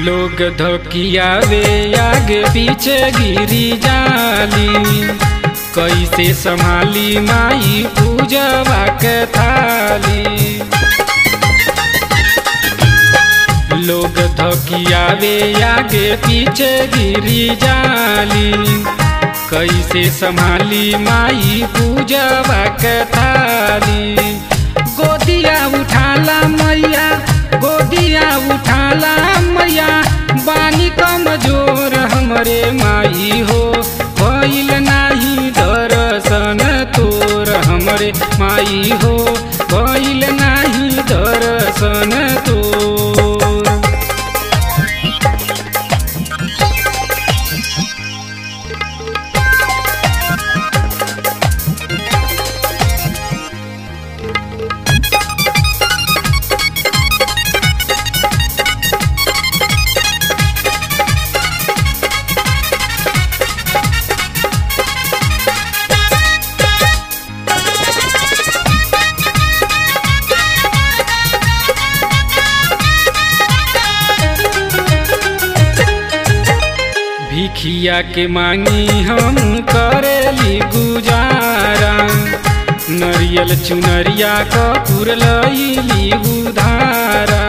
लोग धोकियावे आगे पीछे गिरी जाली कैसे संभाली माई पूजवा के थाली लोग धोकियावे आगे पीछे गिरी जाली कैसे संभाली माई पूजवा के थाली गोदिया उठाला मैया गोदिया उठाला मैया बानी कमजोर हमरे माई हो भइल नाही दर्शन तोर हमरे माई हो भइल नाही दर्शन तोर भिखिया के मांगी हम करेली गुजारा नरियल चुनरिया कपूर लईली उधारा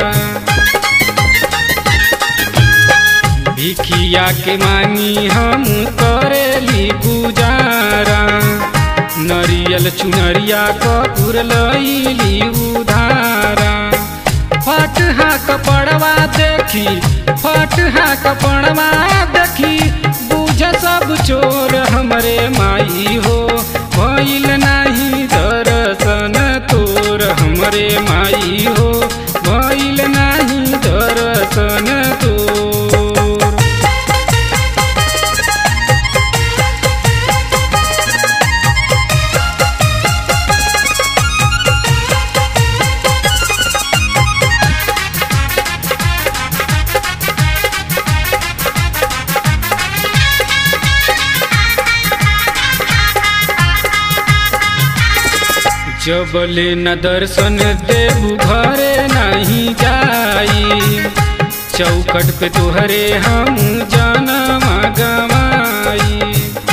भिखिया के मांगी हम करेली गुजारा नरियल चुनरिया कपूर लईली उधारा फटहा कपड़वा देखी फटहा कपड़वा देखी बुझ सब चोर हमरे माई हो भइल नाही दर्शन तोर हमरे माई हो भइल नाही दर्शन तोर जबले न दर्शन देबू घरे नहीं जाई चौकट पे तोहरे हम जनम गवाई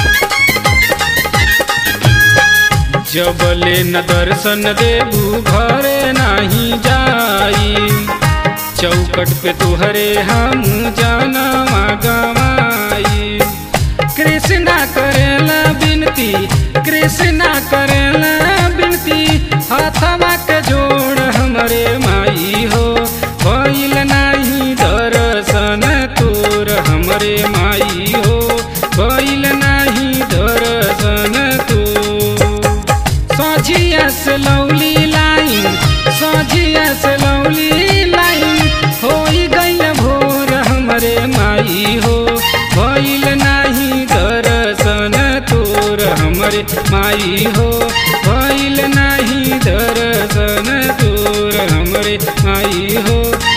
जबले न दर्शन देबू घरे नहीं जाई चौकट पे तोहरे हम जनम गवाई कृष्णा करेला बिनती कृष्णा करेला बिनती हाथवा के जोड़ हमरे माई हो भइल नाही दर्शन तोर हमरे माई हो भइल नाही दर्शन तोर सोझिया से लौली लाइन सोझिया से लौली लाइन होई गइल भोर हमरे माई हो भइल नाही दर्शन तोर हमरे माई हो भइल नाही दर्शन तोर हमरे माई हो